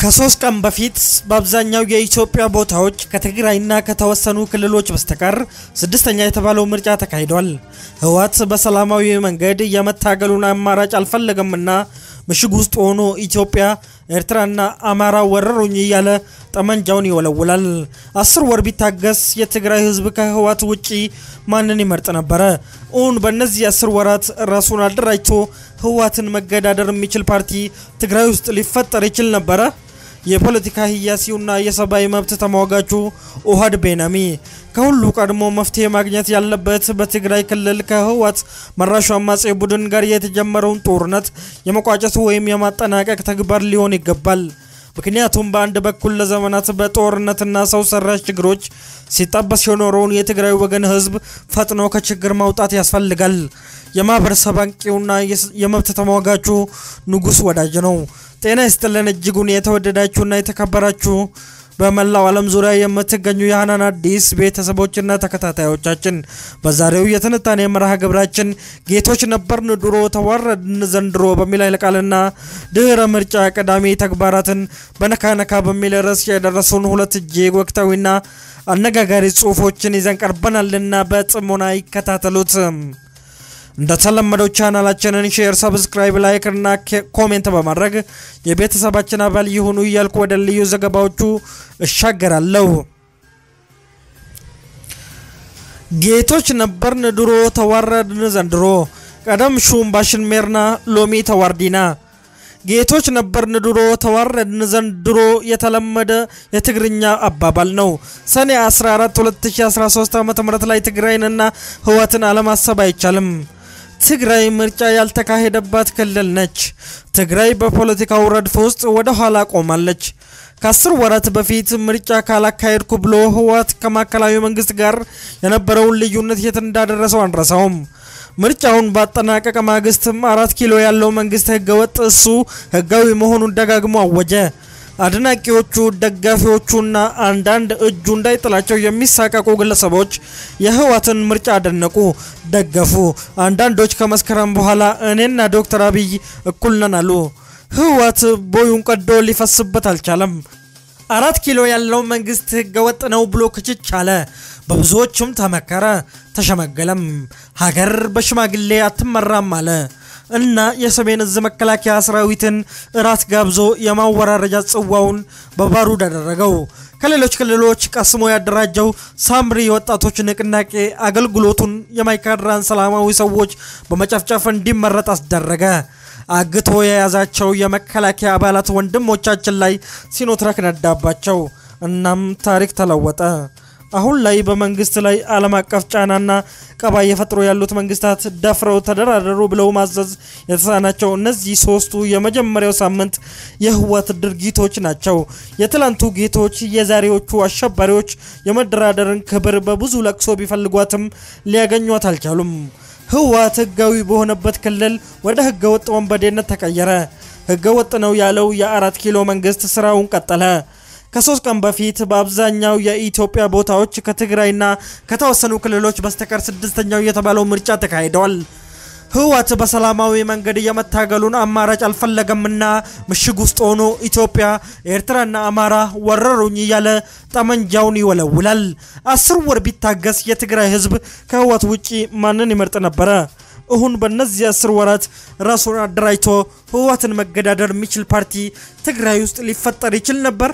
ከሶስት ቀን በፊት በአብዛኛው የኢትዮጵያ ቦታዎች ከትግራይና ከተወሰኑ ክልሎች በስተቀር ስድስተኛ የተባለው ምርጫ ተካሂዷል። ህወሓት በሰላማዊ መንገድ የመታገሉን አማራጭ አልፈለገምና ምሽግ ውስጥ ሆኖ ኢትዮጵያ፣ ኤርትራና አማራ ወረሩኝ እያለ ጠመንጃውን ይወለውላል። አስር ወር ቢታገስ የትግራይ ህዝብ ከህወሓት ውጪ ማንን ይመርጥ ነበረ? እውን በእነዚህ አስር ወራት ራሱን አደራጅቶ ህወሓትን መገዳደር የሚችል ፓርቲ ትግራይ ውስጥ ሊፈጠር ይችል ነበረ? የፖለቲካ ህያሲውና የሰብአዊ መብት ተሟጋቹ ኦህድ ቤናሚ ከሁሉ ቀድሞ መፍትሄ ማግኘት ያለበት በትግራይ ክልል ከህወሓት መራሹ አማጺ ቡድን ጋር የተጀመረውን ጦርነት የመቋጨቱ ወይም የማጠናቀቅ ተግባር ሊሆን ይገባል። ምክንያቱም በአንድ በኩል ለዘመናት በጦርነትና ሰው ሰራሽ ችግሮች ሲጠበስ የኖረውን የትግራይ ወገን ህዝብ ፈጥኖ ከችግር ማውጣት ያስፈልጋል። የማህበረሰብ አንቂውና የመብት ተሟጋቹ ንጉስ ወዳጅ ነው። ጤና ይስጥልን እጅጉን የተወደዳችሁና የተከበራችሁ በመላው ዓለም ዙሪያ የምትገኙ የሀናን አዲስ ቤተሰቦችና ተከታታዮቻችን በዛሬው የትንታኔ መርሃ ግብራችን ጌቶች ነበርን ድሮ ተዋረድን ዘንድሮ በሚል ኃይለ ቃልና ድህረ ምርጫ ቀዳሚ ተግባራትን በነካነካ በሚል ርዕስ የደረሱን ሁለት እጅግ ወቅታዊና አነጋጋሪ ጽሁፎችን ይዘን ቀርበናልና በጥሞና ይከታተሉት። እንደተለመደው ቻናላችንን ሼር፣ ሰብስክራይብ፣ ላይክ እና ኮሜንት በማድረግ የቤተሰባችን አባል ይሁኑ እያልኩ ወደ ልዩ ዘገባዎቹ እሻገራለሁ። ጌቶች ነበርን ድሮ ተዋረድን ዘንድሮ ቀደም ሹም ባሽን ሜርና ሎሚ ተዋርዲና ጌቶች ነበርን ድሮ ተዋረድን ዘንድሮ የተለመደ የትግርኛ አባባል ነው። ሰኔ 14 2013 ዓ ም ላይ ትግራይንና ህወሓትን አለማሰብ አይቻልም። ትግራይ ምርጫ ያልተካሄደባት ክልል ነች። ትግራይ በፖለቲካው ረድፍ ውስጥ ወደ ኋላ ቆማለች። ከአስር ወራት በፊት ምርጫ ካላካሄድኩ ብሎ ህወሓት ከማዕከላዊ መንግስት ጋር የነበረውን ልዩነት የት እንዳደረሰው አንረሳውም። ምርጫውን ባጠናቀቀ ማግስትም አራት ኪሎ ያለው መንግስት ህገወጥ፣ እሱ ህጋዊ መሆኑን ደጋግሞ አወጀ። አድናቂዎቹ፣ ደጋፊዎቹና አንዳንድ እጁ እንዳይጥላቸው የሚሳቀቁ ግለሰቦች የህወሓትን ምርጫ አደነቁ፣ ደገፉ። አንዳንዶች ከመስከረም በኋላ እኔና ዶክተር አብይ እኩል ነን አሉ። ህወሓት ቦዩን ቀዶ ሊፈስበት አልቻለም። አራት ኪሎ ያለው መንግስት ህገወጥ ነው ብሎ ክችች አለ። በብዙዎችም ተመከረ፣ ተሸመገለም። ሀገር በሽማግሌ አትመራም አለ እና የሰሜን እዝ መከላከያ ሰራዊትን እራት ጋብዞ የማወራረጃ ጽዋውን በባሩድ አደረገው። ከሌሎች ክልሎች ቀስሞ ያደራጀው ሳምሪ የወጣቶች ንቅናቄ አገልግሎቱን የማይካድራን ሰላማዊ ሰዎች በመጨፍጨፍ እንዲመረጥ አስደረገ። አግቶ የያዛቸው የመከላከያ አባላት ወንድሞቻችን ላይ ሲኖትራክ ነዳባቸው። እናም ታሪክ ተለወጠ። አሁን ላይ በመንግስት ላይ ዓለም አቀፍ ጫናና ቀባ እየፈጥሩ ያሉት መንግስታት ደፍረው ተደራደሩ ብለው ማዘዝ የተሳናቸው እነዚህ ሶስቱ የመጀመሪያው ሳምንት የህወሓት ድርጊቶች ናቸው። የትላንቱ ጌቶች፣ የዛሬዎቹ አሸባሪዎች የመደራደርን ክብር በብዙ ለቅሶ ቢፈልጓትም ሊያገኟት አልቻሉም። ህወሓት ህጋዊ በሆነበት ክልል ወደ ህገወጥ ወንበዴነት ተቀየረ። ህገወጥ ነው ያለው የአራት ኪሎ መንግስት ስራውን ቀጠለ። ከሶስት ቀን በፊት በአብዛኛው የኢትዮጵያ ቦታዎች ከትግራይና ከተወሰኑ ክልሎች በስተቀር ስድስተኛው የተባለው ምርጫ ተካሂደዋል። ህወሓት በሰላማዊ መንገድ የመታገሉን አማራጭ አልፈለገምና ምሽግ ውስጥ ሆኖ ኢትዮጵያ፣ ኤርትራና አማራ ወረሩኝ እያለ ጠመንጃውን ይወለውላል። አስር ወር ቢታገስ የትግራይ ህዝብ ከህወሓት ውጪ ማንን ይመርጥ ነበረ? እሁን በእነዚህ አስር ወራት ራሱን አደራጅቶ ህወሓትን መገዳደር የሚችል ፓርቲ ትግራይ ውስጥ ሊፈጠር ይችል ነበር?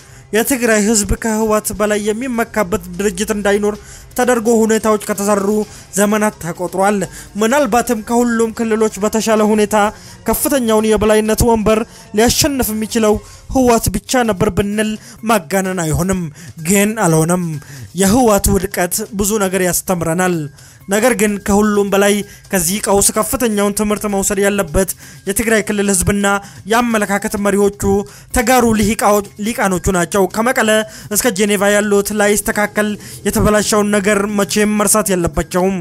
የትግራይ ህዝብ ከህወሓት በላይ የሚመካበት ድርጅት እንዳይኖር ተደርጎ ሁኔታዎች ከተሰሩ ዘመናት ተቆጥሯል። ምናልባትም ከሁሉም ክልሎች በተሻለ ሁኔታ ከፍተኛውን የበላይነት ወንበር ሊያሸንፍ የሚችለው ህወሓት ብቻ ነበር ብንል ማጋነን አይሆንም። ግን አልሆነም። የህወሓት ውድቀት ብዙ ነገር ያስተምረናል። ነገር ግን ከሁሉም በላይ ከዚህ ቀውስ ከፍተኛውን ትምህርት መውሰድ ያለበት የትግራይ ክልል ህዝብና የአመለካከት መሪዎቹ ተጋሩ ሊቃኖቹ ናቸው። ከመቀለ እስከ ጄኔቫ ያሉት ላይስተካከል የተበላሸውን ነገር መቼም መርሳት የለባቸውም።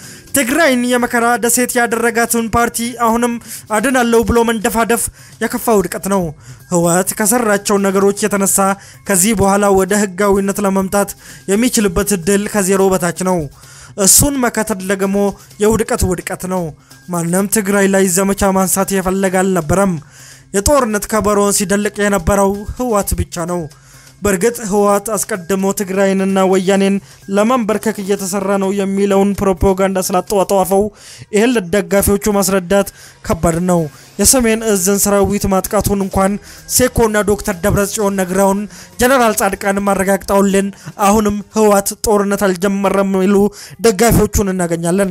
ትግራይን የመከራ ደሴት ያደረጋትን ፓርቲ አሁንም አድናለሁ ብሎ መንደፋደፍ የከፋ ውድቀት ነው። ህወሓት ከሰራቸው ነገሮች የተነሳ ከዚህ በኋላ ወደ ህጋዊነት ለመምጣት የሚችልበት እድል ከዜሮ በታች ነው። እሱን መከተል ደግሞ የውድቀት ውድቀት ነው። ማንም ትግራይ ላይ ዘመቻ ማንሳት የፈለገ አልነበረም። የጦርነት ከበሮን ሲደልቅ የነበረው ህወሓት ብቻ ነው። በእርግጥ ህወሓት አስቀድሞ ትግራይንና ወያኔን ለማንበርከክ እየተሰራ ነው የሚለውን ፕሮፓጋንዳ ስላጠዋጠዋፈው ይህን ለደጋፊዎቹ ማስረዳት ከባድ ነው። የሰሜን እዝን ሰራዊት ማጥቃቱን እንኳን ሴኮና ዶክተር ደብረጽዮን ነግረውን ጀነራል ጻድቃን ማረጋግጠውልን አሁንም ህወሓት ጦርነት አልጀመረም የሚሉ ደጋፊዎቹን እናገኛለን።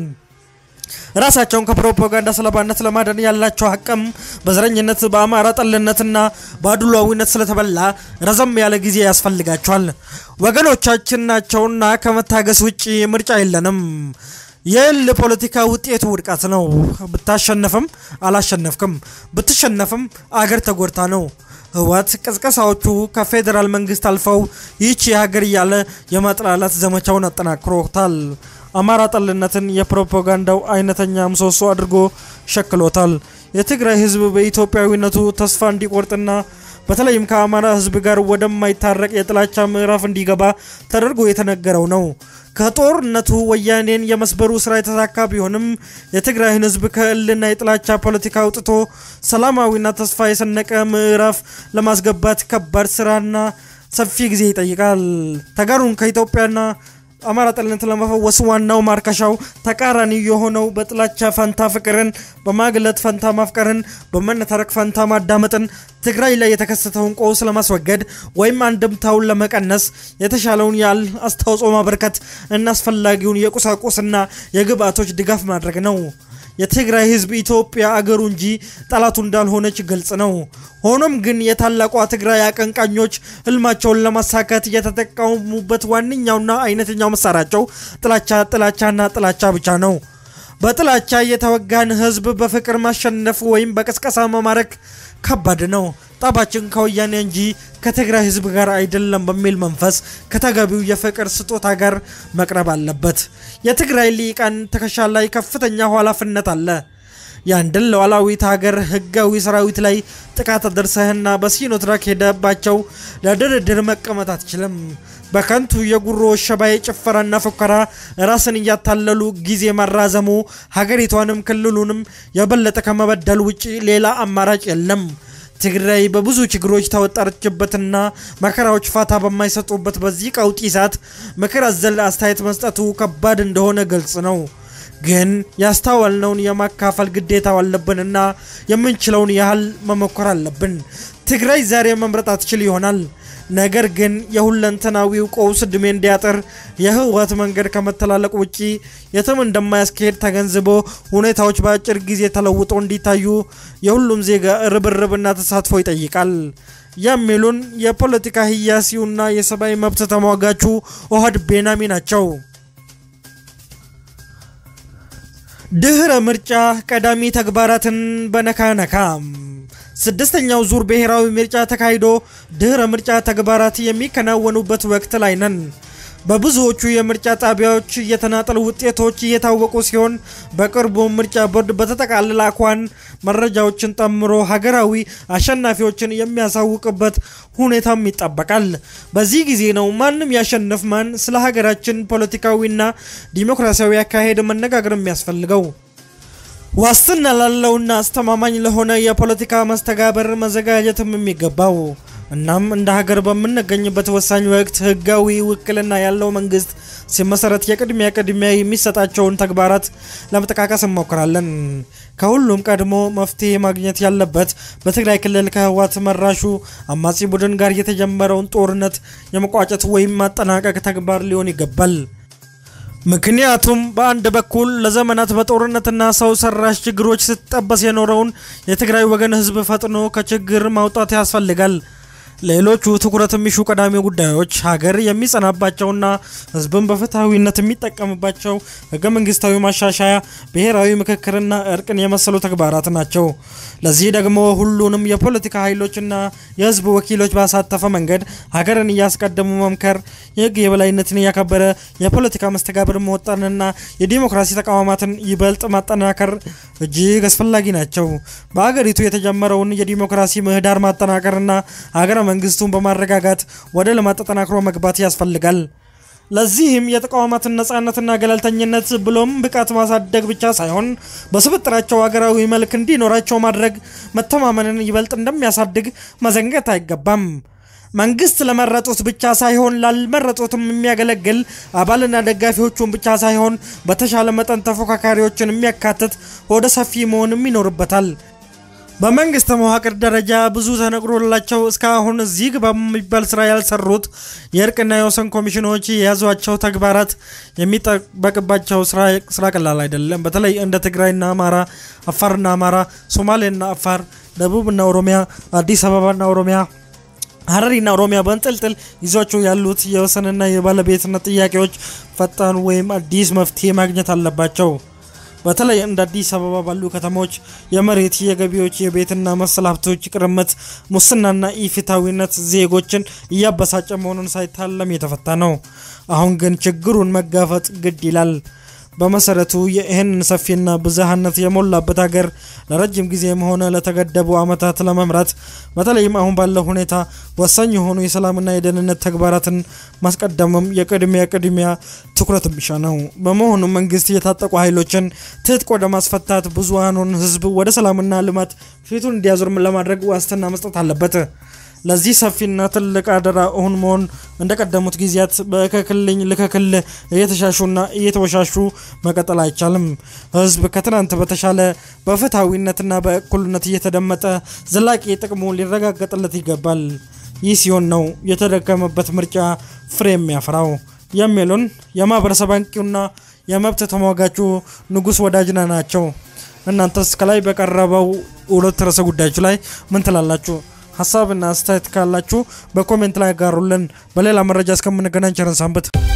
ራሳቸውን ከፕሮፓጋንዳ ሰለባነት ለማዳን ያላቸው አቅም በዘረኝነት በአማራ ጠልነትና በአድሏዊነት ስለተበላ ረዘም ያለ ጊዜ ያስፈልጋቸዋል። ወገኖቻችን ናቸውና ከመታገስ ውጭ ምርጫ የለንም። የል ፖለቲካ ውጤቱ ውድቀት ነው። ብታሸነፍም አላሸነፍክም፣ ብትሸነፍም አገር ተጎድታ ነው። ህወሓት ቅስቀሳዎቹ ከፌዴራል መንግስት አልፈው ይህች የሀገር እያለ የማጥላላት ዘመቻውን አጠናክሮታል። አማራ ጠልነትን የፕሮፓጋንዳው አይነተኛ ምሰሶ አድርጎ ሸክሎታል። የትግራይ ህዝብ በኢትዮጵያዊነቱ ተስፋ እንዲቆርጥና በተለይም ከአማራ ህዝብ ጋር ወደማይታረቅ የጥላቻ ምዕራፍ እንዲገባ ተደርጎ የተነገረው ነው። ከጦርነቱ ወያኔን የመስበሩ ስራ የተሳካ ቢሆንም የትግራይን ህዝብ ከእልና የጥላቻ ፖለቲካ አውጥቶ ሰላማዊና ተስፋ የሰነቀ ምዕራፍ ለማስገባት ከባድ ስራና ሰፊ ጊዜ ይጠይቃል። ተጋሩን ከኢትዮጵያና አማራ ጠልነት ለመፈወስ ዋናው ማርከሻው ተቃራኒ የሆነው በጥላቻ ፈንታ ፍቅርን፣ በማግለት ፈንታ ማፍቀርን፣ በመነታረክ ፈንታ ማዳመጥን፣ ትግራይ ላይ የተከሰተውን ቀውስ ለማስወገድ ወይም አንድምታውን ለመቀነስ የተሻለውን ያህል አስተዋጽኦ ማበርከት እና አስፈላጊውን የቁሳቁስና የግብአቶች ድጋፍ ማድረግ ነው። የትግራይ ህዝብ ኢትዮጵያ አገሩ እንጂ ጠላቱ እንዳልሆነች ግልጽ ነው። ሆኖም ግን የታላቋ ትግራይ አቀንቃኞች ህልማቸውን ለማሳካት የተጠቀሙበት ዋነኛውና አይነተኛው መሳሪያቸው ጥላቻ፣ ጥላቻና ጥላቻ ብቻ ነው። በጥላቻ የተወጋን ህዝብ በፍቅር ማሸነፍ ወይም በቅስቀሳ መማረክ ከባድ ነው። ጠባችን ከወያኔ እንጂ ከትግራይ ህዝብ ጋር አይደለም በሚል መንፈስ ከተገቢው የፍቅር ስጦታ ጋር መቅረብ አለበት። የትግራይ ሊቃን ትከሻ ላይ ከፍተኛ ኃላፊነት አለ። የአንድን ሉዓላዊት ሀገር ህጋዊ ሰራዊት ላይ ጥቃት አደርሰህና በሲኖትራክ ሄደባቸው ለድርድር መቀመጥ አትችልም። በከንቱ የጉሮ ሸባይ ጭፈራና ፉከራ ራስን እያታለሉ ጊዜ ማራዘሙ ሀገሪቷንም ክልሉንም የበለጠ ከመበደል ውጭ ሌላ አማራጭ የለም። ትግራይ በብዙ ችግሮች ተወጠረችበትና መከራዎች ፋታ በማይሰጡበት በዚህ ቀውጢ ሰዓት ምክር አዘል አስተያየት መስጠቱ ከባድ እንደሆነ ግልጽ ነው። ግን ያስተዋልነውን የማካፈል ግዴታ አለብንና የምንችለውን ያህል መሞከር አለብን። ትግራይ ዛሬ መምረጥ አትችል ይሆናል። ነገር ግን የሁለንተናዊው ቀውስ ዕድሜ እንዲያጥር የህወሓት መንገድ ከመተላለቅ ውጪ የትም እንደማያስኬድ ተገንዝቦ ሁኔታዎች በአጭር ጊዜ ተለውጦ እንዲታዩ የሁሉም ዜጋ ርብርብና ተሳትፎ ይጠይቃል የሚሉን የፖለቲካ ህያሲውና የሰብአዊ መብት ተሟጋቹ ኦህድ ቤናሚ ናቸው። ድህረ ምርጫ ቀዳሚ ተግባራትን በነካነካ ስድስተኛው ዙር ብሔራዊ ምርጫ ተካሂዶ ድህረ ምርጫ ተግባራት የሚከናወኑበት ወቅት ላይ ነን። በብዙዎቹ የምርጫ ጣቢያዎች የተናጠል ውጤቶች እየታወቁ ሲሆን በቅርቡ ምርጫ ቦርድ በተጠቃለለ አኳን መረጃዎችን ጠምሮ ሀገራዊ አሸናፊዎችን የሚያሳውቅበት ሁኔታም ይጠበቃል። በዚህ ጊዜ ነው ማንም ያሸንፍ ማን ስለ ሀገራችን ፖለቲካዊና ዲሞክራሲያዊ አካሄድ መነጋገር የሚያስፈልገው። ዋስትና ላለውና አስተማማኝ ለሆነ የፖለቲካ መስተጋበር መዘጋጀትም የሚገባው እናም እንደ ሀገር በምንገኝበት ወሳኝ ወቅት ህጋዊ ውክልና ያለው መንግስት ሲመሰረት የቅድሚያ ቅድሚያ የሚሰጣቸውን ተግባራት ለመጠቃቀስ እንሞክራለን። ከሁሉም ቀድሞ መፍትሄ ማግኘት ያለበት በትግራይ ክልል ከህወሓት መራሹ አማጺ ቡድን ጋር የተጀመረውን ጦርነት የመቋጨት ወይም ማጠናቀቅ ተግባር ሊሆን ይገባል። ምክንያቱም በአንድ በኩል ለዘመናት በጦርነትና ሰው ሰራሽ ችግሮች ስትጠበስ የኖረውን የትግራይ ወገን ህዝብ ፈጥኖ ከችግር ማውጣት ያስፈልጋል። ሌሎቹ ትኩረት የሚሹ ቀዳሚ ጉዳዮች ሀገር የሚጸናባቸውና ህዝብን በፍትሐዊነት የሚጠቀምባቸው ህገ መንግስታዊ ማሻሻያ፣ ብሔራዊ ምክክርና እርቅን የመሰሉ ተግባራት ናቸው። ለዚህ ደግሞ ሁሉንም የፖለቲካ ኃይሎችና የህዝብ ወኪሎች ባሳተፈ መንገድ ሀገርን እያስቀደሙ መምከር፣ የህግ የበላይነትን እያከበረ የፖለቲካ መስተጋብር መወጠንና የዲሞክራሲ ተቋማትን ይበልጥ ማጠናከር እጅግ አስፈላጊ ናቸው። በሀገሪቱ የተጀመረውን የዲሞክራሲ ምህዳር ማጠናከርና ሀገረ መንግስቱን በማረጋጋት ወደ ልማት ተጠናክሮ መግባት ያስፈልጋል። ለዚህም የተቋማትን ነጻነትና ገለልተኝነት ብሎም ብቃት ማሳደግ ብቻ ሳይሆን በስብጥራቸው ሀገራዊ መልክ እንዲኖራቸው ማድረግ መተማመንን ይበልጥ እንደሚያሳድግ መዘንገት አይገባም። መንግስት ለመረጡት ብቻ ሳይሆን ላልመረጡትም የሚያገለግል አባልና ደጋፊዎቹን ብቻ ሳይሆን በተሻለ መጠን ተፎካካሪዎችን የሚያካትት ወደ ሰፊ መሆንም ይኖርበታል። በመንግስት መዋቅር ደረጃ ብዙ ተነግሮላቸው እስካሁን እዚህ ግባ የሚባል ስራ ያልሰሩት የእርቅና የወሰን ኮሚሽኖች የያዟቸው ተግባራት የሚጠበቅባቸው ስራ ቀላል አይደለም። በተለይ እንደ ትግራይና አማራ፣ አፋርና አማራ፣ ሶማሌና አፋር፣ ደቡብና ኦሮሚያ፣ አዲስ አበባና ኦሮሚያ ሀረሪና ኦሮሚያ በንጥልጥል ይዟቸው ያሉት የወሰንና የባለቤትነት ጥያቄዎች ፈጣን ወይም አዲስ መፍትሄ ማግኘት አለባቸው። በተለይ እንደ አዲስ አበባ ባሉ ከተሞች የመሬት፣ የገቢዎች፣ የቤትና መሰል ሀብቶች ቅርምት፣ ሙስናና ኢፍትሐዊነት ዜጎችን እያበሳጨ መሆኑን ሳይታለም የተፈታ ነው። አሁን ግን ችግሩን መጋፈጥ ግድ ይላል። በመሰረቱ ይህንን ሰፊና ብዝሃነት የሞላበት ሀገር ለረጅም ጊዜም ሆነ ለተገደቡ ዓመታት ለመምራት በተለይም አሁን ባለው ሁኔታ ወሳኝ የሆኑ የሰላምና የደህንነት ተግባራትን ማስቀደምም የቅድሚያ ቅድሚያ ትኩረት የሚሻ ነው። በመሆኑ መንግስት የታጠቁ ኃይሎችን ትጥቅ ወደ ማስፈታት ብዙሃኑን ሕዝብ ወደ ሰላምና ልማት ፊቱን እንዲያዞር ለማድረግ ዋስትና መስጠት አለበት። ለዚህ ሰፊና ትልቅ አደራ እውን መሆን እንደቀደሙት ጊዜያት በከክልኝ ልከክል እየተሻሹና እየተወሻሹ መቀጠል አይቻልም። ህዝብ ከትናንት በተሻለ በፍትሐዊነትና በእኩልነት እየተደመጠ ዘላቂ ጥቅሙ ሊረጋገጥለት ይገባል። ይህ ሲሆን ነው የተደከመበት ምርጫ ፍሬ የሚያፈራው የሚሉን የማህበረሰብ አንቂውና የመብት ተሟጋቹ ንጉስ ወዳጅና ናቸው። እናንተስ ከላይ በቀረበው ሁለት ርዕሰ ጉዳዮች ላይ ምን ትላላችሁ? ሀሳብና አስተያየት ካላችሁ በኮሜንት ላይ ያጋሩልን። በሌላ መረጃ እስከምንገናኝ ቸር ሰንብቱ።